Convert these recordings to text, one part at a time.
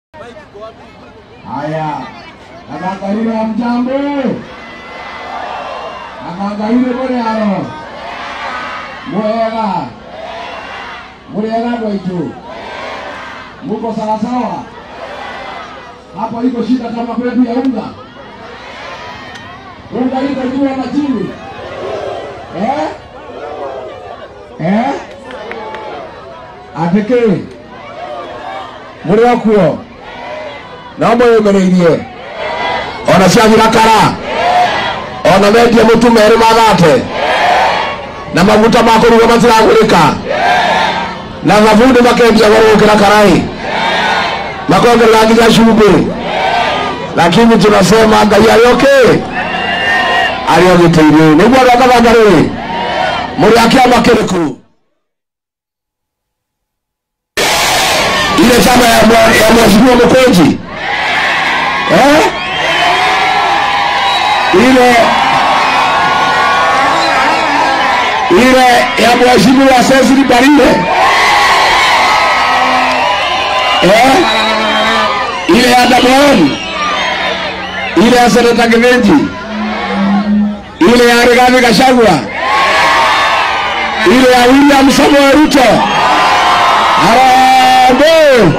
Haya, nakangaile ya mjambo, nakangaile muliano mwega muliega gwaitu, muko sawasawa? Hapo iko shida kama kwetu ya unga, unga iko juu ama chini eh? Eh? ateke muri okuo no mwiyumireirie ona ciathira kara ona mendie mutu merĩ magate na maguta ma kũruga matiragũrĩka na thabuni makendia goro gũkĩra karai makongerera nginya cumbĩ lakini tunasema ngai arĩ okay arĩ ogĩtĩirie nĩguo andũ akabanga rĩrĩ mũrĩ a kĩama kĩrĩkũ ile chama ya mwa- ya mheshimiwa Mkweji eh? ile ile ya mheshimiwa Cecily Barinde eh? ile ya Damoon ile ya seneta Kivenji ile ya Rigathi Gachagua ile ya William Samoei Ruto Harambee!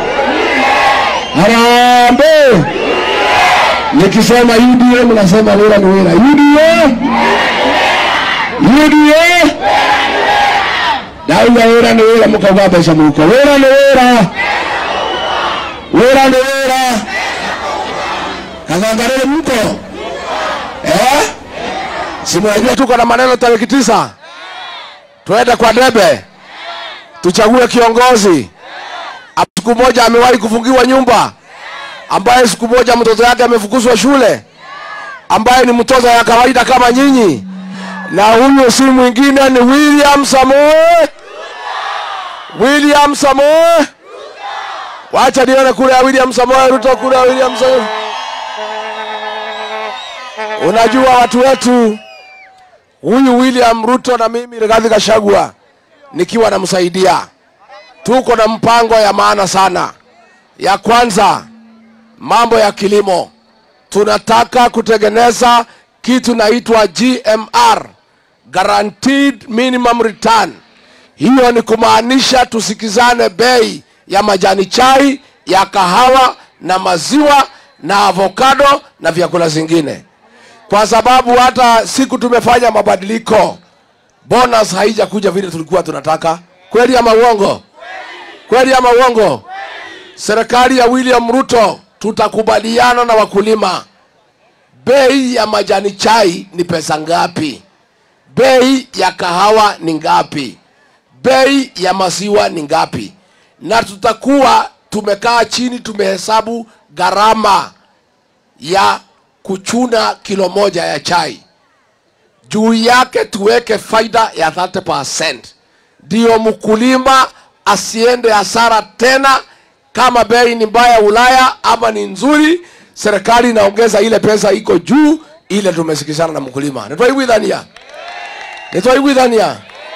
Harambee! Nikisema UDA mnasema wira ni wira. UDA! UDA! Dauga wira ni wira mukauga mbeca muko. Wira ni wira. Wira ni wira. Kagangarele mko? Eh? Si mnajua tuko na maneno tarehe tisa. Tuende kwa debe tuchague kiongozi Ap- siku moja amewahi kufungiwa nyumba ambaye siku moja mtoto yake amefukuzwa shule ambaye ni mtoto ya kawaida kama nyinyi na huyu si mwingine ni william samoe william samoe wacha nione kule ya william samoe ruto kule ya william samoe unajua watu wetu huyu william ruto na mimi rigathi gachagua nikiwa namsaidia tuko na mpango ya maana sana ya kwanza mambo ya kilimo tunataka kutengeneza kitu naitwa gmr guaranteed minimum return hiyo ni kumaanisha tusikizane bei ya majani chai ya kahawa na maziwa na avocado na vyakula zingine kwa sababu hata siku tumefanya mabadiliko bonus haijakuja vile tulikuwa tunataka kweli ama uongo kweli ama uongo serikali ya william ruto tutakubaliana na wakulima bei ya majani chai ni pesa ngapi bei ya kahawa ni ngapi bei ya maziwa ni ngapi na tutakuwa tumekaa chini tumehesabu gharama ya kuchuna kilo moja ya chai juu yake tuweke faida ya 30 ndiyo mkulima asiende hasara tena kama bei ni mbaya ulaya ama ni nzuri serikali inaongeza ile pesa iko juu ile tumesikizana na mkulima nitwaigwithania nitwaigwithania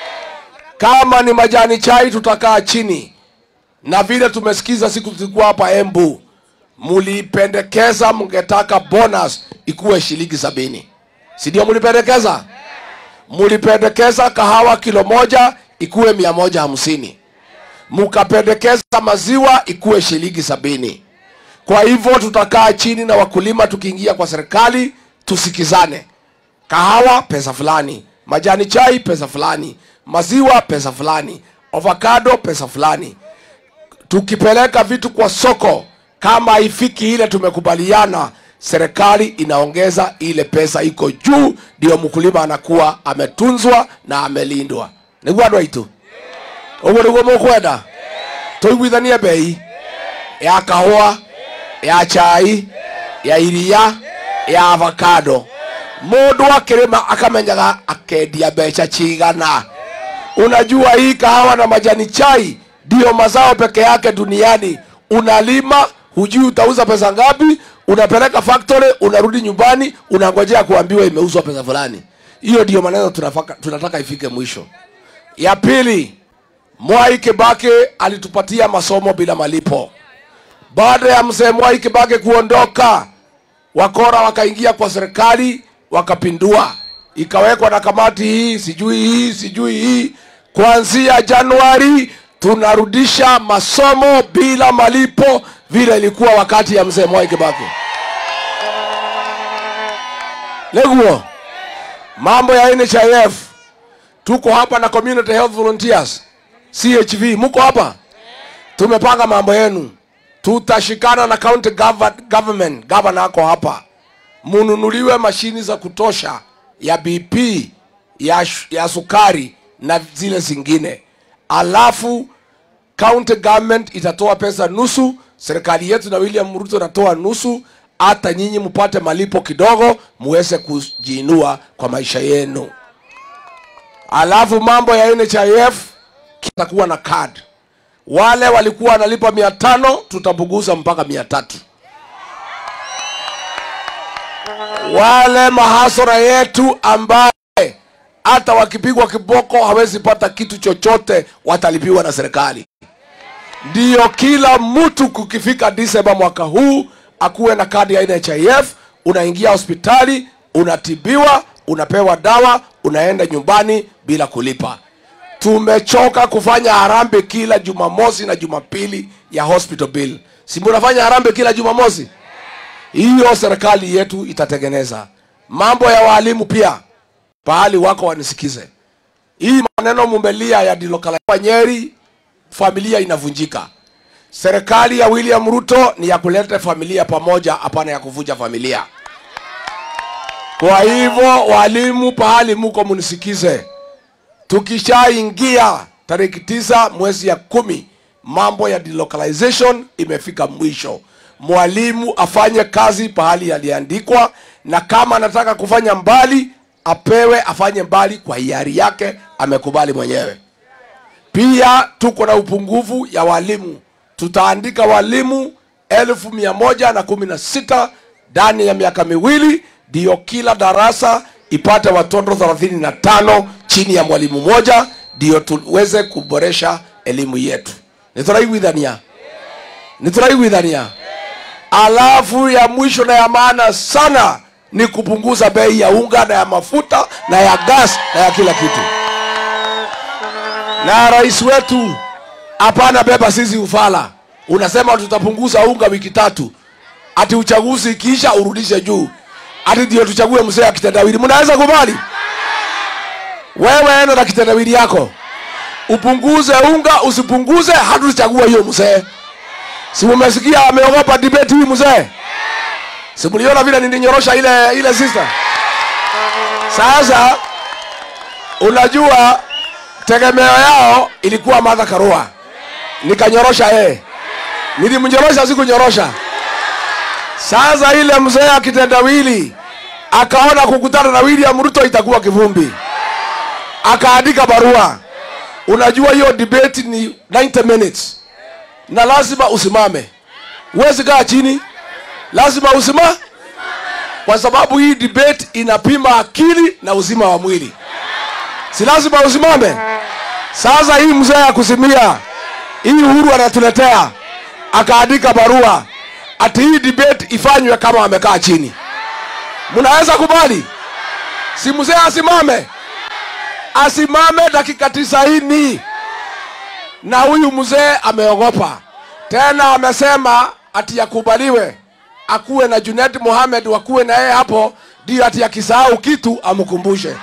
kama ni majani chai tutakaa chini na vile tumesikiza siku tulikuwa hapa embu mulipendekeza mngetaka bonus ikuwe shilingi sabini si ndio mulipendekeza mulipendekeza kahawa kilo moja ikuwe mia moja hamsini mukapendekeza maziwa ikuwe shilingi sabini kwa hivyo tutakaa chini na wakulima tukiingia kwa serikali tusikizane kahawa pesa fulani majani chai pesa fulani maziwa pesa fulani avocado pesa fulani tukipeleka vitu kwa soko kama haifiki ile tumekubaliana serikali inaongeza ile pesa iko juu ndio mkulima anakuwa ametunzwa na amelindwa niguo andå aitå å guo nä guo må kwenda tå iguithanie bei ya kahåa ya chai ya iria ya avocado må ndå akä rä ma akamenyaga akendia mbeca cigana unajua hii kahawa na majani chai ndiyo mazao peke yake duniani unalima hujui utauza pesa ngapi unapeleka factory unarudi nyumbani unangojea kuambiwa imeuzwa pesa fulani hiyo ndiyo maneno tunafaka, tunataka ifike mwisho ya pili mwai kibaki alitupatia masomo bila malipo baada ya mzee Mwai Kibaki kuondoka, wakora wakaingia kwa serikali wakapindua, ikawekwa na kamati hii sijui hii sijui hii. Kuanzia Januari tunarudisha masomo bila malipo vile ilikuwa wakati ya mzee Mwai Kibaki. Leguo, mambo ya NHIF, tuko hapa na community health volunteers CHV, muko hapa, tumepanga mambo yenu tutashikana na county gov- government governor ako hapa mununuliwe mashini za kutosha ya bp ya, sh- ya sukari na zile zingine alafu county government itatoa pesa nusu serikali yetu na william ruto natoa nusu hata nyinyi mpate malipo kidogo muweze kujiinua kwa maisha yenu alafu mambo ya nhif kitakuwa na card wale walikuwa wanalipa mia tano tutapunguza mpaka mia tatu wale mahasora yetu ambaye hata wakipigwa kiboko hawezi pata kitu chochote watalipiwa na serikali ndiyo kila mtu kukifika disemba mwaka huu akuwe na kadi ya nhif unaingia hospitali unatibiwa unapewa dawa unaenda nyumbani bila kulipa tumechoka kufanya harambe kila jumamosi na jumapili ya hospital bill si munafanya harambe kila jumamosi hiyo serikali yetu itatengeneza mambo ya waalimu pia pahali wako wanisikize hii maneno mumelia ya dilokala nyeri familia inavunjika serikali ya william ruto ni ya kuleta familia pamoja hapana ya kuvunja familia kwa hivyo walimu pahali muko munisikize tukishaingia tariki tisa mwezi ya kumi mambo ya delocalization imefika mwisho mwalimu afanye kazi pahali yaliandikwa na kama anataka kufanya mbali apewe afanye mbali kwa hiari yake amekubali mwenyewe pia tuko na upungufu ya walimu tutaandika walimu elfu mia moja na kumi na sita ndani ya miaka miwili ndiyo kila darasa ipate watoto 35 chini ya mwalimu moja ndiyo tuweze kuboresha elimu yetu nituraiguithania nituraiguithania alafu ya mwisho na ya maana sana ni kupunguza bei ya unga na ya mafuta na ya gas na ya kila kitu na rais wetu hapana beba sisi ufala unasema tutapunguza unga wiki tatu ati uchaguzi ikiisha urudishe juu ati ndio tuchague mzee akitendawili mnaweza kubali wewe enda na kitendawili yako upunguze unga usipunguze hatuchagua hiyo mzee si mumesikia ameogopa debate hii mzee si mliona vile nilinyorosha ile ile sister sasa unajua tegemeo yao ilikuwa Martha Karua nikanyorosha yeye nilimnyorosha sikunyorosha sasa ile mzee akitendawili akaona kukutana na William Ruto itakuwa kivumbi akaandika barua unajua hiyo debate ni 90 minutes na lazima usimame huwezi kaa chini lazima usima kwa sababu hii debate inapima akili na uzima wa mwili si lazima usimame sasa hii mzee ya kusimia hii uhuru anatuletea akaandika barua ati hii debate ifanywe kama amekaa chini mnaweza kubali si mzee asimame asimame dakika tisaini na huyu mzee ameogopa tena amesema ati yakubaliwe akuwe na Junet Mohamed wakuwe na yeye hapo ndio ati akisahau kitu amkumbushe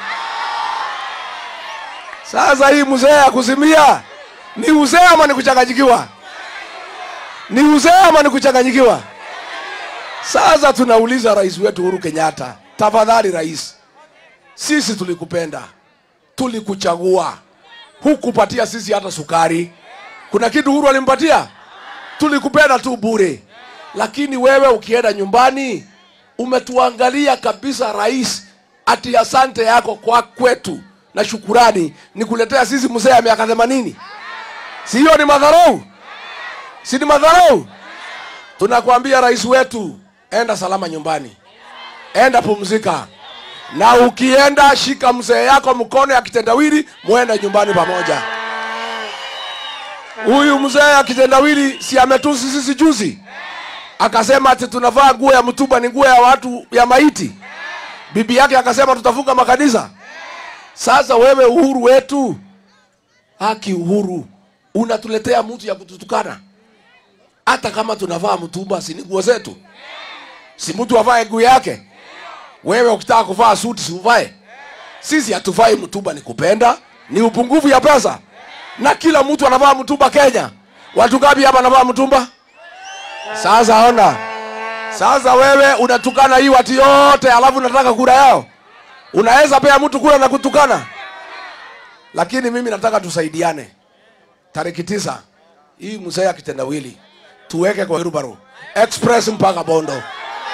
sasa hii mzee akuzimia ni uzee ama ni kuchanganyikiwa ni uzee ama ni kuchanganyikiwa sasa tunauliza rais wetu Uhuru Kenyatta tafadhali rais sisi tulikupenda tulikuchagua hukupatia sisi hata sukari kuna kitu Uhuru alimpatia tulikupenda tu bure lakini wewe ukienda nyumbani umetuangalia kabisa rais ati asante yako kwa kwetu na shukurani ni kuletea sisi mzee ya miaka themanini si hiyo ni madharau si ni madharau tunakwambia rais wetu enda salama nyumbani enda pumzika na ukienda shika mzee yako mkono ya kitendawili muende nyumbani pamoja huyu mzee akitendawili si ametusi sisi juzi akasema ati tunavaa nguo ya mtumba ni nguo ya watu ya maiti bibi yake akasema tutafunga makanisa sasa wewe uhuru wetu haki uhuru unatuletea mtu ya kututukana hata kama tunavaa mtumba si ni nguo zetu si mtu avae nguo yake wewe ukitaka kuvaa suti si uvae sisi hatuvai mtumba ni kupenda ni upungufu ya pesa na kila mtu anavaa mtumba kenya watu gapi hapa anavaa mtumba sasa ona sasa wewe unatukana hii watu yote alafu unataka kura yao unaweza pea mtu kura na kutukana lakini mimi nataka tusaidiane tariki tisa hii mzee ya kitendawili tuweke kwa Wilbaro express mpaka bondo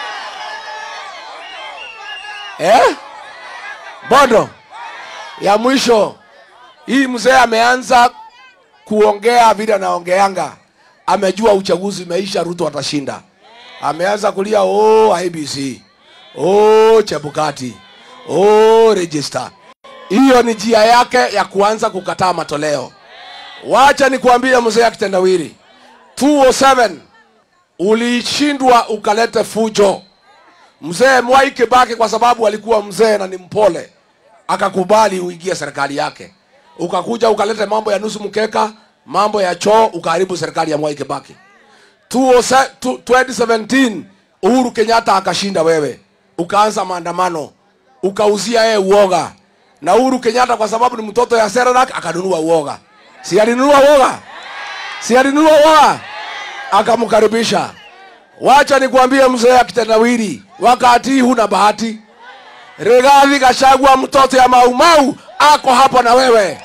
eh? bondo ya mwisho hii mzee ameanza kuongea vile anaongeanga amejua uchaguzi umeisha ruto atashinda ameanza kulia oh, ibc oh, chebukati oh, register hiyo ni njia yake ya kuanza kukataa matoleo wacha nikuambie mzee ya kitendawili 207 ulishindwa ukalete fujo mzee mwai kibaki kwa sababu alikuwa mzee na ni mpole akakubali uingie serikali yake ukakuja ukalete mambo ya nusu mkeka mambo ya choo ukaharibu serikali ya mwai kibaki 2017 2017 uhuru kenyatta akashinda wewe ukaanza maandamano ukauzia yeye uoga na uhuru kenyatta kwa sababu ni mtoto ya seranak akanunua uoga si alinunua uoga si alinunua uoga akamkaribisha wacha nikuambie mzee akitendawili wakati hii huna bahati Rigathi Gachagua mtoto ya Maumau ako hapo na wewe.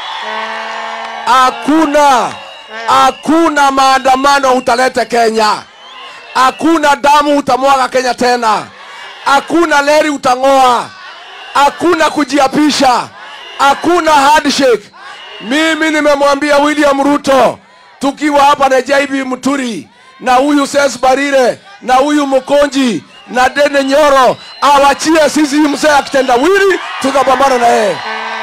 Hakuna hakuna maandamano utalete Kenya, hakuna damu utamwaga Kenya tena, hakuna leri utang'oa, hakuna kujiapisha, hakuna handshake. Mimi nimemwambia William Ruto tukiwa hapa na JB Muturi na huyu Ses Barire na huyu Mkonji na Dene Nyoro awachie sisi hii mzee akitendawili, tukapambana na yeye.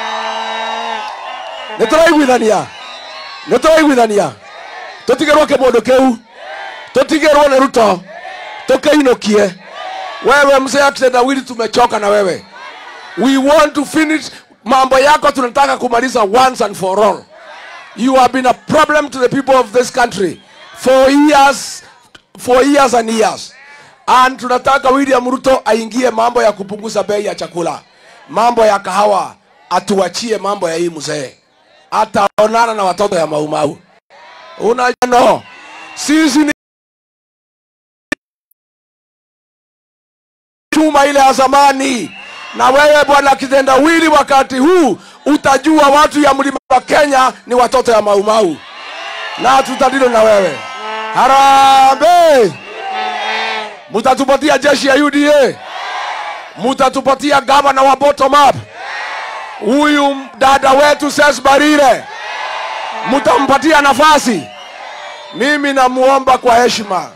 nituraiguithania nituraiguithania tutigerwo kimundu kiu tutigerwo ni ruto tukiinukie wewe mzee akitendawili, tumechoka na wewe. We want to finish mambo yako, tunataka kumaliza once and for all. You have been a problem to the people of this country for years, for years and years. And tunataka William Ruto aingie mambo ya kupunguza bei ya chakula, mambo ya kahawa, atuachie mambo ya hii mzee, ataonana na watoto ya Maumau. Unajua sisi ni chuma ile ya zamani, na wewe bwana kitendawili, wakati huu utajua watu ya mlima wa Kenya ni watoto ya Maumau, na tutadilo na wewe. Harambee! mutatupatia jeshi ya UDA, mutatupatia gavana wa bottom up, huyu dada wetu Ses Barire, mutampatia nafasi. Mimi namuomba kwa heshima,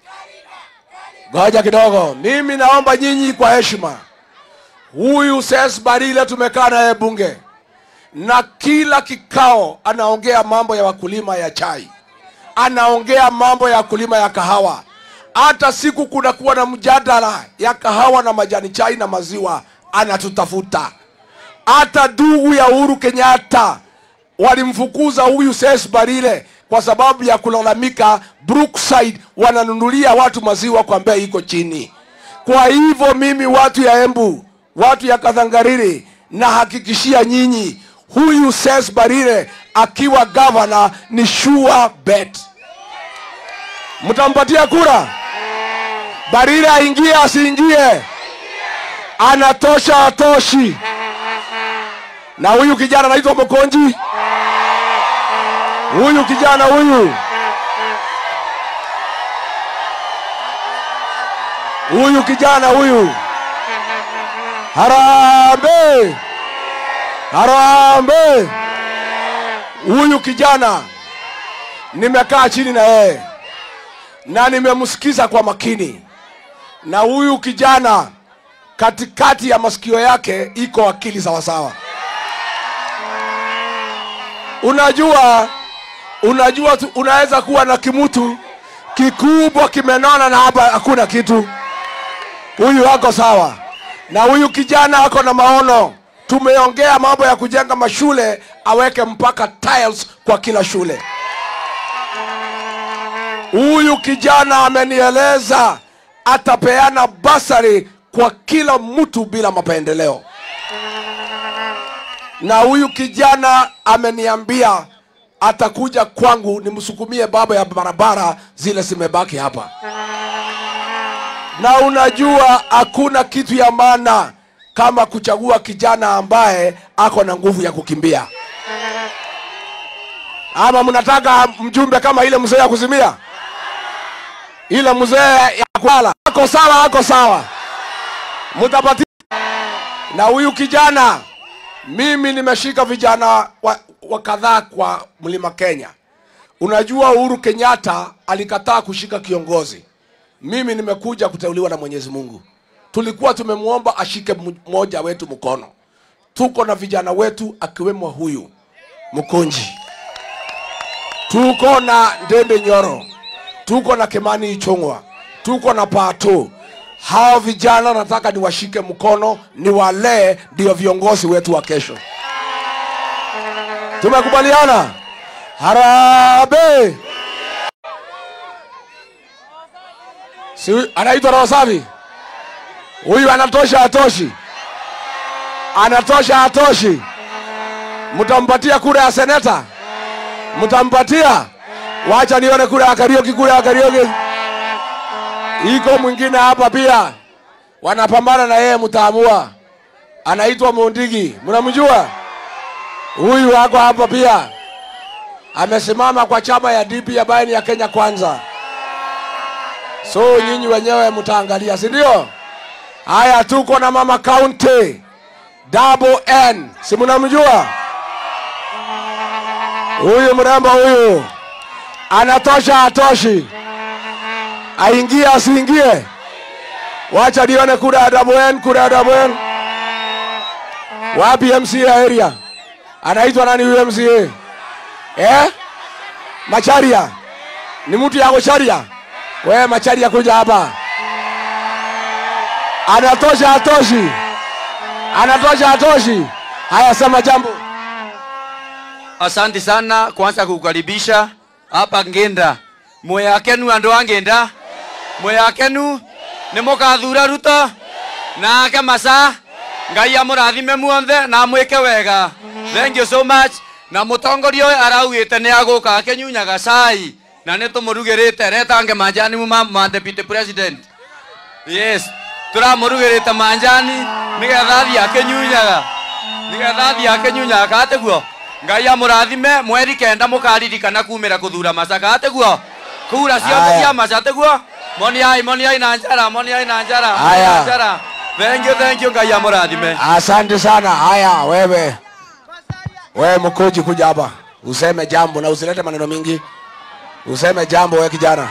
ngoja kidogo, mimi naomba nyinyi kwa heshima, huyu Ses Barire tumekaa naye bunge na kila kikao anaongea mambo ya wakulima ya chai, anaongea mambo ya wakulima ya kahawa hata siku kunakuwa na mjadala ya kahawa na majani chai na maziwa anatutafuta. Hata ndugu ya Uhuru Kenyatta walimfukuza huyu Ses Barire kwa sababu ya kulalamika Brookside wananunulia watu maziwa kwa bei iko chini. Kwa hivyo mimi, watu ya Embu, watu ya Kathangariri, nahakikishia nyinyi huyu Ses Barire akiwa gavana ni sure bet. Mtampatia kura? Barire aingie asiingie? Anatosha atoshi? Na huyu kijana anaitwa Mkonji, huyu kijana huyu huyu kijana huyu, harambe harambe, huyu kijana nimekaa chini na yeye na nimemsikiza kwa makini, na huyu kijana katikati ya masikio yake iko akili sawasawa. Unajua, unajua tu, unaweza kuwa na kimutu kikubwa kimenona na hapa hakuna kitu. Huyu ako sawa, na huyu kijana ako na maono. Tumeongea mambo ya kujenga mashule, aweke mpaka tiles kwa kila shule. Huyu kijana amenieleza atapeana basari kwa kila mtu bila mapendeleo, na huyu kijana ameniambia atakuja kwangu nimsukumie baba ya barabara zile zimebaki hapa. Na unajua hakuna kitu ya maana kama kuchagua kijana ambaye ako na nguvu ya kukimbia. Ama mnataka mjumbe kama ile mzee ya kuzimia, ile mzee ya kulala? Ako sawa, ako sawa, mtapatia. Na huyu kijana mimi nimeshika vijana wa, wa kadhaa kwa mlima Kenya. Unajua Uhuru Kenyatta alikataa kushika kiongozi, mimi nimekuja kuteuliwa na Mwenyezi Mungu. Tulikuwa tumemwomba ashike mmoja wetu mkono. Tuko na vijana wetu akiwemo huyu Mkonji, tuko na Ndembe Nyoro, tuko na Kimani Ichung'wa, tuko na Pato. Hao vijana nataka niwashike mkono, niwalee, ndio viongozi wetu wa kesho. Tumekubaliana? Harambee! Si anaitwa Roho Safi? Huyu anatosha atoshi? Anatosha atoshi? Mtampatia kura ya seneta? Mtampatia? Wacha nione kura ya Karioki, kura ya Karioki. Iko mwingine hapa pia wanapambana na yeye, mtaamua. Anaitwa Mondigi, mnamjua huyu? Wako hapa pia, amesimama kwa chama ya DP ambayo ni ya Kenya Kwanza. So nyinyi wenyewe mtaangalia, si ndio? Haya, tuko na mama county double N, si mnamjua huyu mrembo huyu? Anatosha atoshi? aingie asiingie? Wacha nione kura ya double N, kura ya double N. Wapi MCA area? Anaitwa nani huyo MCA? Eh? Macharia. Ni mtu yako Charia? We Macharia kuja hapa. Anatosha atoshi? Anatosha atoshi? Haya, sema jambo. Asante sana kwanza kukaribisha hapa Ngenda. Mweyakenu andu a Ngenda. Mweyakenu nĩ mũgathura Ruto nake Masa. Ngai amũrathime muothe na mwĩke wega. Thank you so much. Na mũtongoria ũyũ araugĩte nĩ agũka akĩnyunyaga cai na nĩ tũmũrugĩrĩte retange manjani ma, ma deputy president. Yes, tũramũrugĩrĩte manjani nĩgetha athiĩ akĩnyunyaga nĩgetha athiĩ akĩnyunyaga kateguo ngai amũrathime mweri kenda mũkaririkana kumĩra kũthura maca kateguo kura ciothe Aya. cia maca teguo moniai moniai na njara moniai na njara Aya. moniai na njara thank you thank you ngai amũrathime Asante sana. Haya, wewe wewe mkoji, kuja hapa useme jambo na usilete maneno mingi, useme jambo wewe kijana.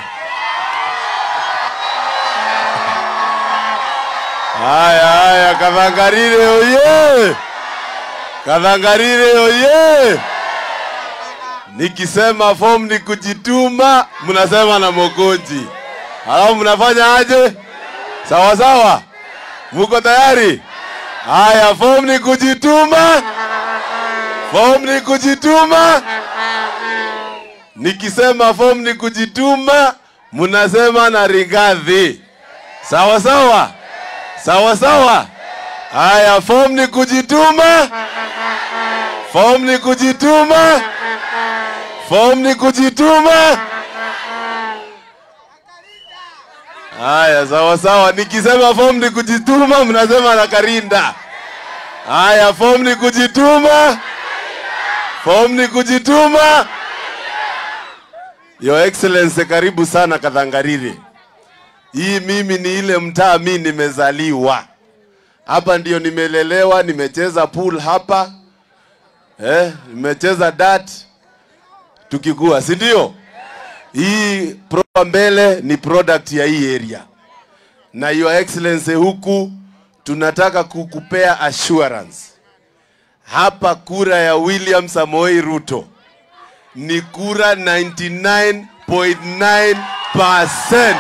Haya haya, Kathangarire oye! Kathangarire oye! Nikisema form ni kujituma, mnasema na Mokonji, halafu mnafanya aje? Sawa sawa, muko tayari? Haya, form ni kujituma, form ni kujituma. Nikisema form ni kujituma, mnasema na Rigathi. Sawa sawa. Sawa sawa. Haya, form ni kujituma, form ni kujituma, form ni kujituma. Haya, sawa sawa. Nikisema form ni kujituma, mnasema na Karinda. Haya, form ni kujituma, form ni kujituma. Your Excellency, karibu sana Kathangarire. Hii mimi ni ile mtaa mi nimezaliwa hapa, ndio nimelelewa, nimecheza pool hapa eh, nimecheza dart tukikua, si ndio? Hii pro mbele ni product ya hii area, na your excellency, huku tunataka kukupea assurance hapa, kura ya William Samoei Ruto ni kura 99.9%.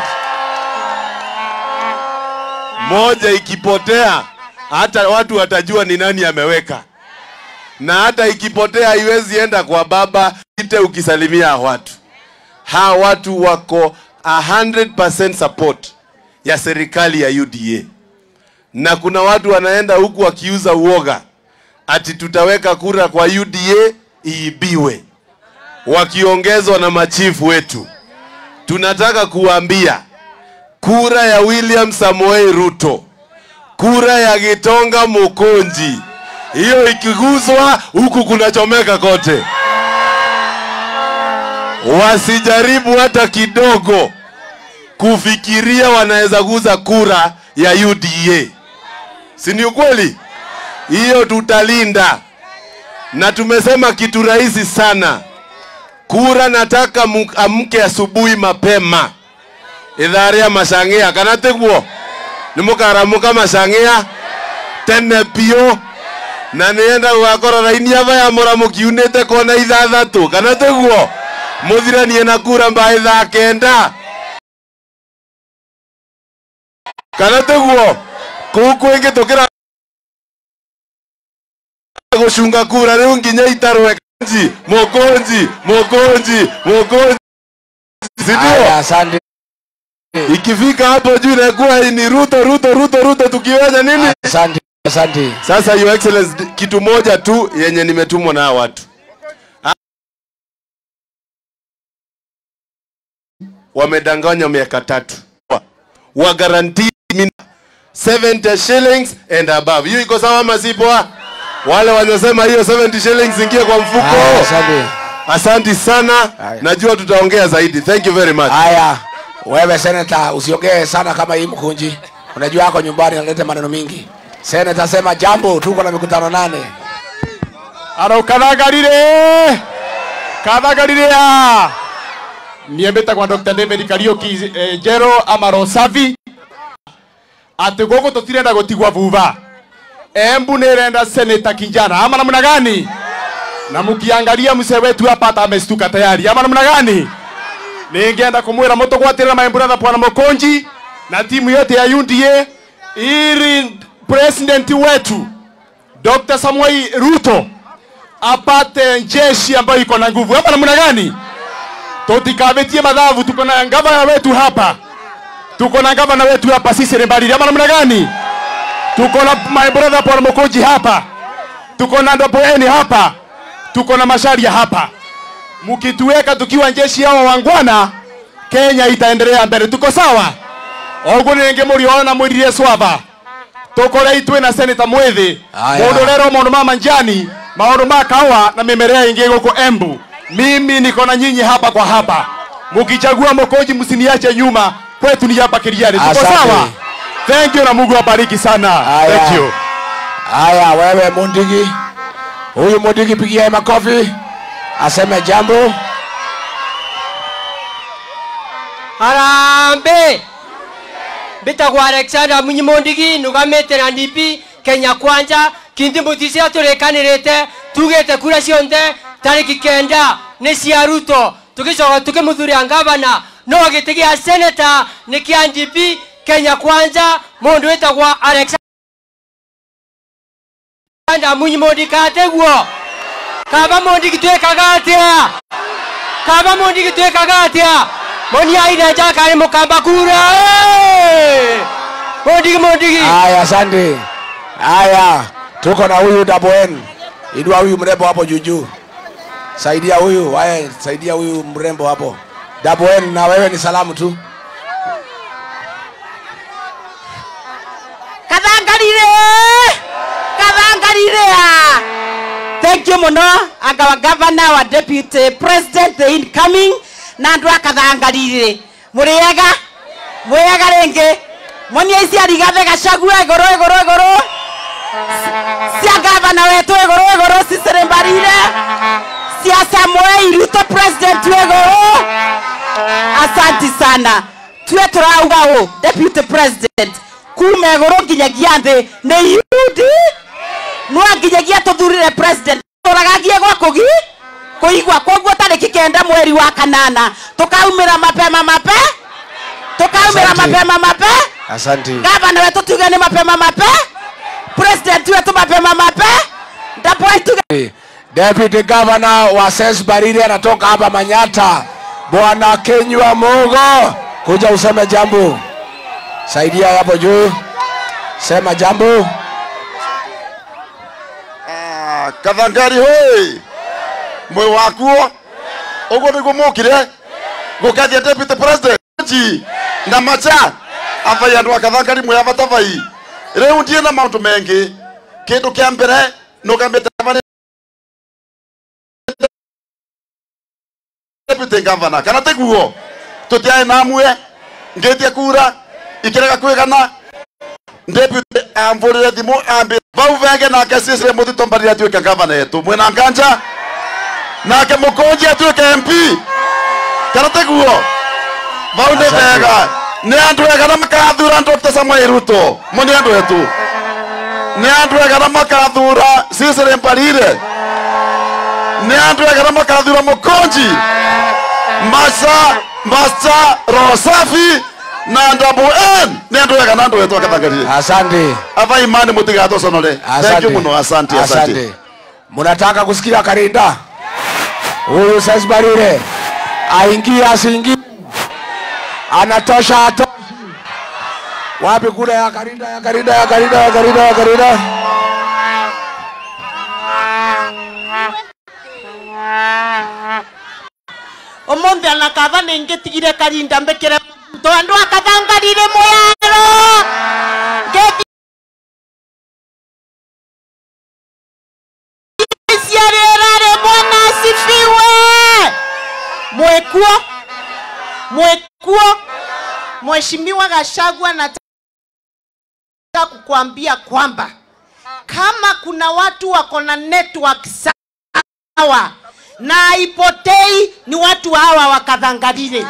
Moja ikipotea, hata watu watajua ni nani ameweka, na hata ikipotea haiwezi enda kwa baba ite ukisalimia watu. Hawa watu wako 100% support ya serikali ya UDA, na kuna watu wanaenda huku wakiuza uoga ati tutaweka kura kwa UDA iibiwe, wakiongezwa na machifu wetu. Tunataka kuambia kura ya William Samoei Ruto, kura ya Gitonga Mukonji, hiyo ikiguzwa huku kunachomeka kote. Wasijaribu hata kidogo kufikiria wanaweza guza kura ya UDA, si ni ukweli? Hiyo tutalinda, na tumesema kitu rahisi sana. Kura nataka mu- amke asubuhi mapema ithaa rĩa macang'ĩa kana tiguo nĩ mũkaramuka macang'ĩa tene biũ na nĩenda gũgakorwo raini ava ya mũramuki unĩte kona ithathatũ kana tiguo mũthiranie na kura mba ithaa kenda kana tiguo kũu kwĩngĩ tũkĩra gũcunga kura rĩu nginya itarwe kanji mũkũnji mũkũnji mũkũnji sindio Haya, asante. ikifika hapo juu inakuwa ni Ruto Ruto Ruto Ruto, tukiweza nini? Asante, asante. Sasa your excellency, kitu moja tu yenye nimetumwa na hawa watu Ha- wamedanganya miaka tatu, wa guarantee mimi 70 shillings and above. Hiyo iko sawa ama si poa? Wale wanasema hiyo 70 shillings ingie kwa mfuko. Haya, asante. Asanti sana, Haya. najua tutaongea zaidi. Thank you very much. Haya, wewe seneta, usiongee sana kama hii mkunji. Unajua yako nyumbani analeta maneno mingi. Seneta, sema jambo, tuko na mikutano nane. Aro kathagarire kathagarire ya niä mbä tagwa dr david kariuki eh, njero amaro savi atä gå gå tå tirenda gå tigwa vuva embu nä renda seneta kijana ama namna gani na mkiangalia mzee wetu hapa hata amestuka tayari ama namna gani ningeenda kumwira mutugwatirira my brother bwana Mokonji na timu yote ya UDA ili president wetu Dr. Samuel Ruto apate jeshi ambayo iko na nguvu. Hapa namna gani? Tutikavetie madhavu, tuko na gavana wetu hapa, tuko na gavana wetu hapa sisi Rembariri. Hapa namna gani? Tuko na my brother Paul Mokonji hapa, tuko na Ndopoeni hapa, tuko na Masharia hapa. Mkituweka tukiwa jeshi hao wangwana, Kenya itaendelea mbele. Tuko sawa? Oguo ninge muriona mwirire swava tukore itwe na seneta mwithi Aya. mundu rero maundu ma manjani maundu ma kawa na mimea ingi guku embu mimi niko na nyinyi hapa kwa hapa mukichagua mokoji msiniache nyuma kwetu ni hapa kiriani tuko Asante. sawa thank you na mungu abariki sana Aya. thank you Haya, wewe Mundigi, huyu Mundigi pigia makofi, aseme jambo. Harambe! Mbitagwo Alexander Munyimondigi nugamite na DP Kenya Kwanza kindi mutisia turekanirite tugite kura cionthe tariki kenda ni cia Ruto tugicoka tukimuthuria ngavana no giti gia seneta ni kia DP Kenya Kwanza mundu witagwo Alexander Munyimondigi kateguo kaba mondigi twekaga atia kaba mondigi twekaga atia moni aire jakare mukamba kura eh! mondigi mondigi Haya, asante. Haya, tuko na huyu Double N. Inua huyu mrembo hapo juu juu, saidia huyu. Haya, saidia huyu mrembo hapo. Double N, na wewe ni salamu tu. kathangarire kathangarire a thank you muno anga wa governor wa deputy president the incoming na andu a kathangarire muriega mwega ringi monia ici arigathe gacagua iguru iguru iguru cia gavana wetu iguru iguru cicirĩmbarire cia samuel ruto president iguru asanti sana tue turauga ũ deputy president kuma igũrũ nginyagia thĩ nĩ yudi no nginyagia tũthurire president tũragagie gwa kũgi kuigwa koguo tariki kenda mweri wa kanana tukaumira mapema mape tukaumira Asante. mapema mape Asante. gavana wetu tuge ni mapema mape president wetu mapema mape ndapoi tuge Deputy Governor wa Ses Bariri anatoka hapa Manyata, Bwana Kenywa Mogo, kuja useme jambo. Saidia hapo juu, sema jambo. Ah, kathangari hoi mwe wakuo uguo niguo mukire gukathia deputy president ji na macha avai andu a kathangari mwe avatavai riu ndie na maundu mengi kindu kia mbere nugambite deputy governor kana tiguo tutiae namwe ngitie kura ikirega kwigana deputy amvurire thimu ambi vau venge nake sisire muthito mbarire atuike gavana yetu mwina nganja nake mukunji atuike mp kana tiguo vau ni Asante. vega ni andu ega na makathura dr samuel ruto mo ni andu etu ni andu ega na makathura sisire mbarire ni andu ega na makathura mukunji masa masa roho safi na ndabu n ni andu ega na andu etu akathangarire Asante, ava imani mutigathoconore thank asante, you muno asante asante Munataka kusikia Karinda? Huyu Ses Barire aingie asiingie, anatosha atoshi. Wapi kura ya Karinda, ya Karinda, ya Karinda, ya Karinda, ya Karinda? umuthi ana kava ningitigire karinda mbikire to andu akathangarire mwero ngeciarĩrarĩ bwana asifiwe mwekuo mwekuo mheshimiwa gashagwa nataka kukuambia kwamba kama kuna watu wako na network sawa na haipotei ni watu hawa wakadhangarire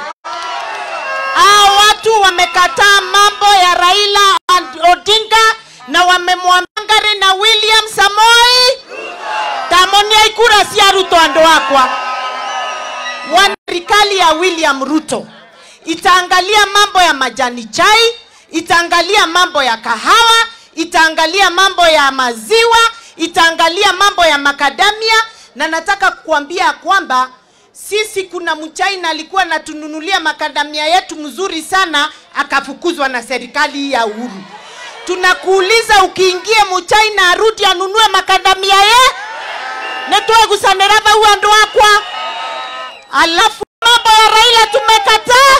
hao watu wamekataa mambo ya raila odinga na wamemwamangare na william samoi tamonia ikura cia ruto andu akwa wana serikali ya william ruto itaangalia mambo ya majani chai itaangalia mambo ya kahawa itaangalia mambo ya maziwa itaangalia mambo ya makadamia na nataka kukuambia kwamba sisi kuna mchaina alikuwa anatununulia makadamia yetu mzuri sana akafukuzwa na serikali hii ya uhuru tunakuuliza ukiingie mchaina arudi anunue makadamia ye netwegusanira vau andu akwa alafu mambo ya raila tumekataa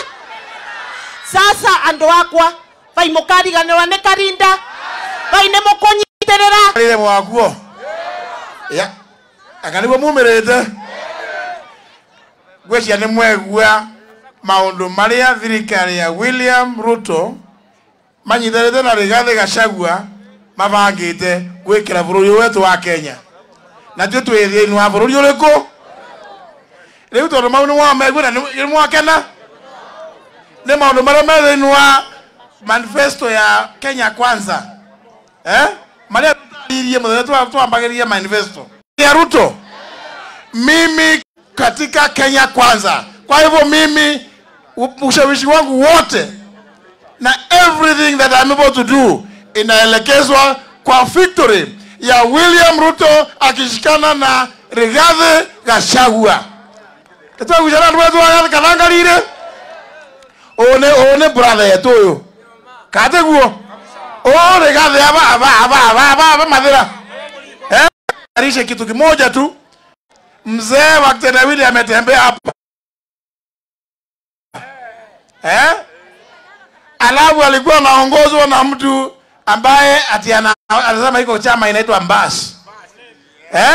sasa andu akwa vai mukariganirwa ni karinda vai ni mukunyitirira rire mwaguo ya anga niguo mumirite ngwĩcia nĩ mwegua maũndũ marĩa thirikari ya william ruto manyithanĩte na rigathĩ gacagua mabangĩte gwĩkĩra bũrũri ũyũ wetu wa kenya na tuĩ twĩ thĩinĩ wa bũrũri ũrĩkũ rĩu tondũ mau nĩ mwamegua na nĩ mwakena nĩ maũndũ marĩa me thĩinĩ wa manifesto ya kenya kwanza eh? marĩa tutaririe mũthenya twambagĩrĩria manifesto ya ruto mimi katika kenya kwanza kwa hivyo mimi u- ushawishi wangu wote na everything that I'm able to do inaelekezwa kwa victory ya william ruto akishikana na rigathi gachagua ĩtwagucana andũ wetu aya kathangarire ũũ nĩ ũũ nĩ brother yetu ũyũ katĩguo ũũ rigathi aba aba aba aba aba aba mathira eh arishe kitu kimoja tu mzee wa kitendawili ametembea hapa eh? alafu alikuwa anaongozwa na mtu ambaye ati ana- anasema iko chama inaitwa mbas eh?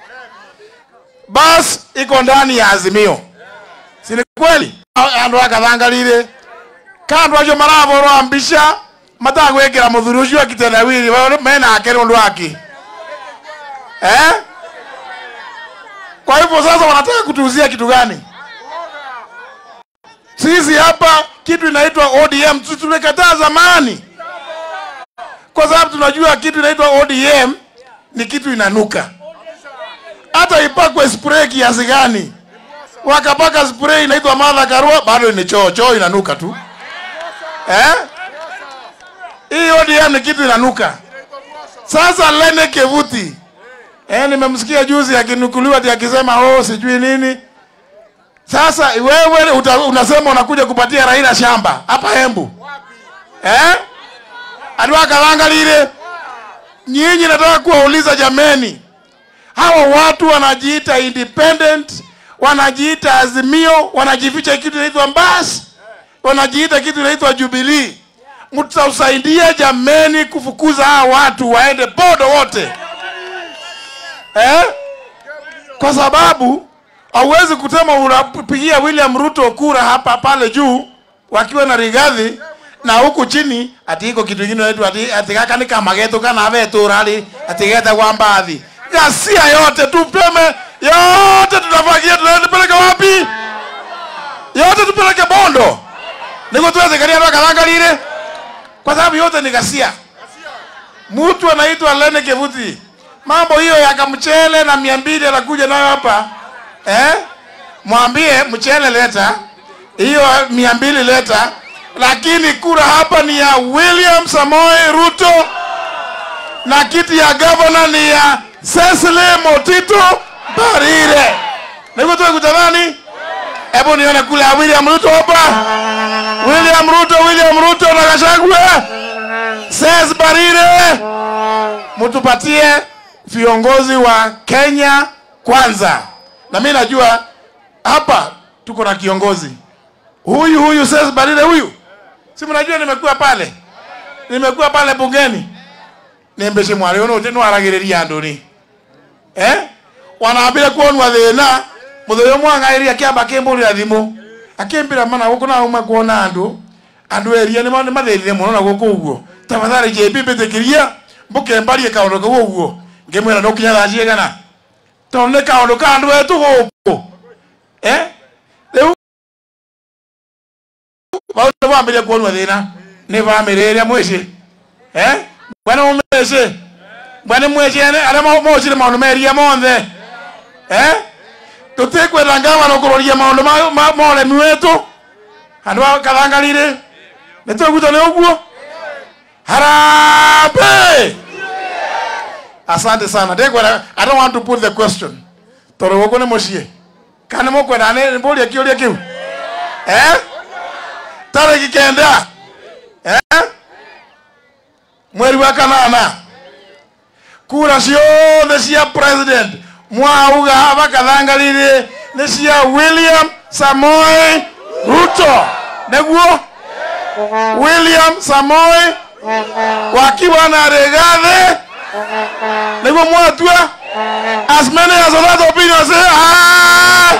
bas iko ndani ya azimio si ni kweli andu akathangarire kandu acio maraborwo mbica matagwikira muthuri ucio akitendawili menake nundu waki eh? Kwa hivyo sasa wanataka kutuuzia kitu gani? Sisi hapa kitu inaitwa ODM tu- tumekataa zamani, kwa sababu tunajua kitu inaitwa ODM ni kitu inanuka. Hata hata ipakwe spray kiasi gani wakapaka spray inaitwa Martha Karua bado ni choo choo inanuka tu eh hii ODM ni kitu inanuka sasa Lene Kevuti eh nimemsikia juzi akinukuliwa ati akisema oh sijui nini sasa wewe uta, unasema unakuja kupatia Raila shamba hapa Embu eh Adwa kalanga lile nyinyi nataka kuwauliza jameni hawa watu wanajiita independent wanajiita azimio wanajificha kitu inaitwa mbas wanajiita kitu inaitwa jubilii mtausaidia jameni kufukuza hawa watu waende bodo wote eh? kwa sababu hauwezi kutema unapigia william ruto kura hapa pale juu wakiwa na rigadhi na huku chini ati iko kitu kingine inaitwa ati ati gaka ni kama getu kana vetura ali ati geta kwa mbathi ghasia yote tupeme yote tutafagia tunapeleka wapi yote tupeleke bondo niko tuweze karia mpaka langa lile kwa sababu yote ni ghasia mtu anaitwa Lene Kevuti mambo hiyo ya kamchele na mia mbili anakuja nayo hapa eh? mwambie mchele leta hiyo mia mbili leta lakini kura hapa ni ya William Samoei Ruto na kiti ya gavana ni ya Cecily Motito Barire. Niko tu kutamani. Hebu nione kule ya William Ruto hapa. William Ruto, William Ruto na Gachagua. Cecily Barire. Mtupatie viongozi wa Kenya kwanza. Na mimi najua hapa tuko na kiongozi. Huyu huyu Cecily Barire huyu. Si mnajua nimekuwa pale. Nimekuwa pale bungeni. Nembeshe mwari ono teno aragiriria andu ni. Eh? Wanaambia kuonwa thina muthoyo mwangairia kiamba kimbulira thimu. Akimbira mana guku na uma kuona andu. Andu eria ni mane mathirire muno na guku uguo. Tafadhali JB bitikiria mbuke mbarie kaundu kau uguo. Ngimwira no kinya thaa cigana. Tondu ni kaundu ka andu etu guku. Eh? Riu Bauta wambiria kuonwa thina. Ni family iria mwici. Eh? Bwana umece. Bwana mwici aria mocire maundu meria monthe. Eh? Tutikwenda ngavana kuroria maundu ma moremi wetu. Andu a kathangarire. Nitwiguta ni uguo. Harambe! Asante sana. Ndekwenda I don't want to put the question. Toro guku ni mucie. Kana mukwenda ni mburia kiuria kiu. Eh? Tariki kenda. Eh? mweri wa kanana kura ciothe cia president mwauga bakathangarire nĩ cia william samoei ruto nĩguo william samoei wakiwa na rigathi nĩguo mwatua as many as that opinion say aye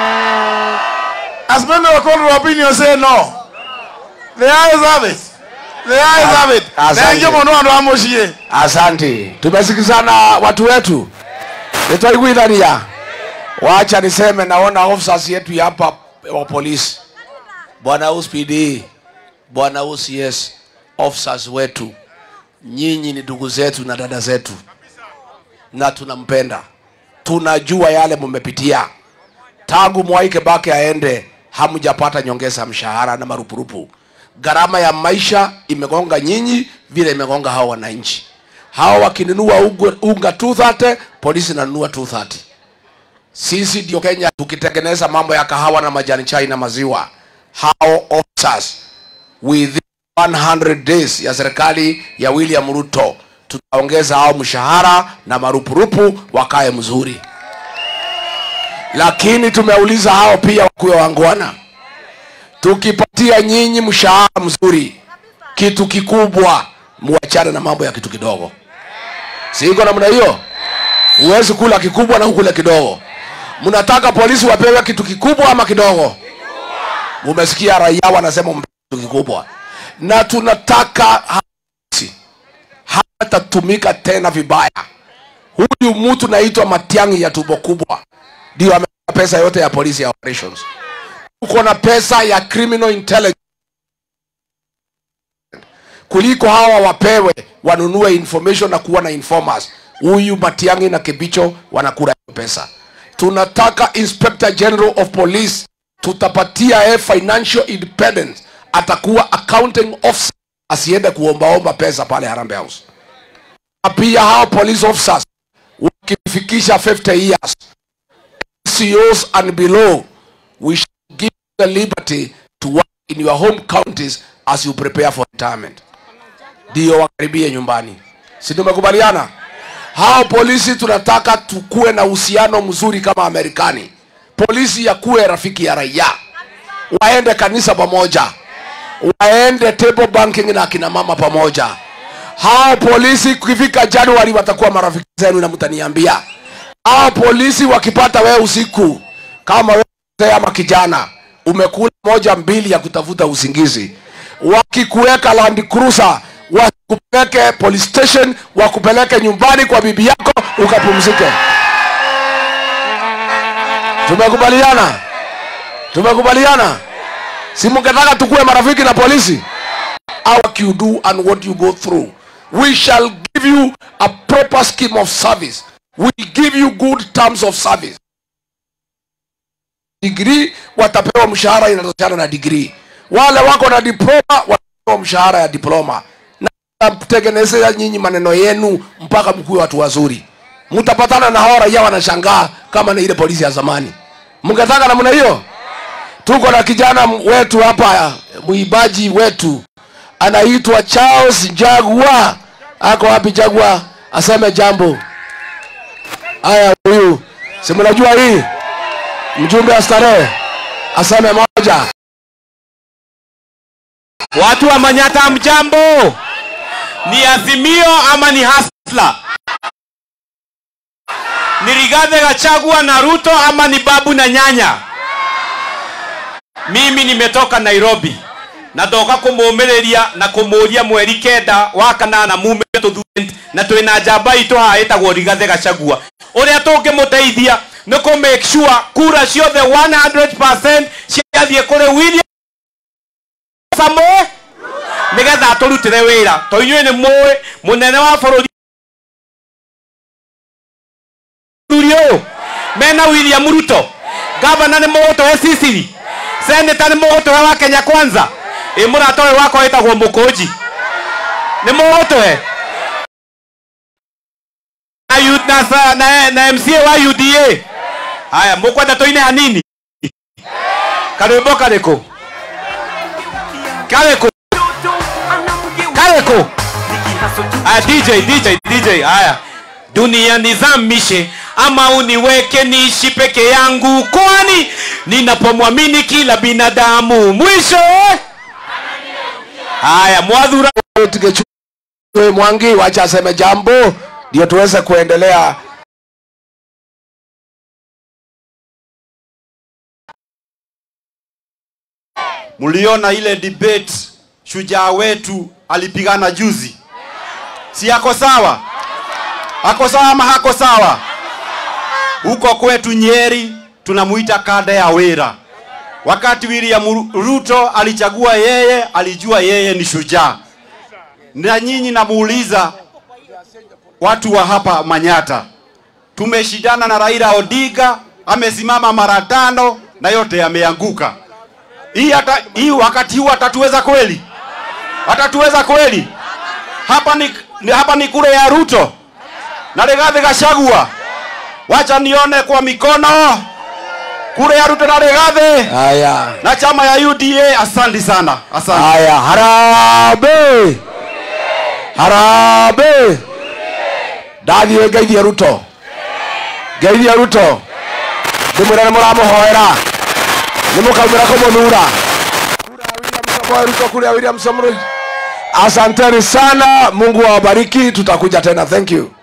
as many as that opinion say no the ayes have it the ayes have it Asante. thengie mũno andũ a mũciĩ Asante, tumesikizana watu wetu, nitaiguithania. Wacha niseme, naona officers yetu ya hapa wa polisi, bwana USPD, bwana OCS, officers wetu, nyinyi ni ndugu zetu na dada zetu, na tunampenda, tunajua yale mmepitia tangu Mwai Kibaki aende, hamjapata nyongeza ya mshahara na marupurupu. Gharama ya maisha imegonga nyinyi vile imegonga hao wananchi. Hao wakinunua unga, unga 230 polisi nanunua 230. Sisi ndio Kenya tukitengeneza mambo ya kahawa na majani chai na maziwa. Hao officers within 100 days ya serikali ya William Ruto tutaongeza hao mshahara na marupurupu wakae mzuri lakini tumeuliza hao pia wakuwe wangwana tukipatia nyinyi mshahara mzuri kitu kikubwa muachane na mambo ya kitu kidogo siko namna hiyo huwezi kula kikubwa na ukule kidogo mnataka polisi wapewe kitu kikubwa ama kidogo umesikia raia wanasema mpe kitu kikubwa na tunataka hasi hatatumika tena vibaya huyu mtu naitwa matiangi ya tumbo kubwa ndio amepata pesa yote ya polisi ya operations uko na pesa ya criminal intelligence kuliko hawa wapewe wanunue information na kuwa na informers huyu matiangi na kibicho wanakula hiyo pesa tunataka inspector general of police tutapatia yeye financial independence atakuwa accounting officer asiende kuombaomba pesa pale Harambee House na pia hao police officers wakifikisha 50 years COs and below we shall give you the liberty to work in your home counties as you prepare for retirement ndio wakaribie nyumbani si tumekubaliana hao polisi tunataka tukuwe na uhusiano mzuri kama amerikani polisi yakuwe rafiki ya raia waende kanisa pamoja waende table banking na akina mama pamoja hao polisi kifika januari watakuwa marafiki zenu na mtaniambia hao polisi wakipata wewe usiku kama wewe mzee ama kijana umekula moja mbili ya kutafuta usingizi wakikuweka land cruiser wakupeleke police station wakupeleke nyumbani kwa bibi yako ukapumzike tumekubaliana tumekubaliana si mngetaka tukuwe marafiki na polisi what you do and what you go through we shall give you a proper scheme of service we give you good terms of service degree watapewa mshahara inatoshana na degree wale wako na diploma watapewa mshahara ya diploma na mtengenezea nyinyi maneno yenu mpaka mkuwe watu wazuri mtapatana na hao raia wanashangaa kama ni ile polisi ya zamani mngetaka namna hiyo tuko na kijana wetu hapa mwibaji wetu anaitwa charles jagua ako wapi jagua aseme jambo haya huyu si mnajua hii mjumbe wa starehe aseme moja Watu wa Manyata mjambo, ni Azimio ama ni Hasla? Ni Rigathi Gachagua na Ruto ama ni babu na nyanya? Mimi nimetoka Nairobi natoka kumuumiriria na kumuria mweri kenda wa kanana mume tuthure na twina njamba itũ haha ĩtagwo Rigathi Gachagua ũrĩa tũngĩmũteithia nĩ kũ make sure kura ciothe 100% ciathiĩ kũrĩ William Samoei nigetha tũrutĩre wĩra to inyuĩ nĩ mũĩ mũnene wa bũrũri thuri ũyũ mena William Ruto gavana nĩ mũgũtũhe Sicily seneta nĩ mũgũtũhe wa Kenya kwanza ĩ mũrata ũyũ wakwa wĩtagwo Mũkũnji nĩ mũgũtũhe na, U- na, sa- na, na MCA wa UDA haya mũkwenda tũine hanini karwĩmbo karĩkũ karĩkũ karĩkũ aya DJ DJ DJ haya dunia nizamishe ama uniweke niishi peke yangu kwani ninapomwamini kila binadamu mwisho eh? haya mwadhura Tigechue mwangi wacha aseme jambo ndio tuweze kuendelea mliona ile debate shujaa wetu alipigana juzi si ako sawa ako sawa ama hako sawa huko kwetu nyeri tunamuita kada ya wera wakati william Ru- ruto alichagua yeye alijua yeye ni shujaa na nyinyi namuuliza watu wa hapa manyata tumeshindana na raila odinga amesimama mara tano na yote yameanguka hii hata hii wakati huu atatuweza kweli atatuweza kweli hapa ni, ni hapa ni kule ya Ruto na Rigathi Gachagua wacha nione kwa mikono kule ya Ruto na Rigathi haya na chama ya UDA asante sana asante haya harabe harabe ndathiĩ ngeithie ruto ngeithie ruto ndĩmwĩre nĩ mũramũhoera nĩ mũkaumĩra kũmũthura Kura ya William Samoei ruto kule ya william Samoei. asanteni sana mungu awabariki tutakuja tena thank you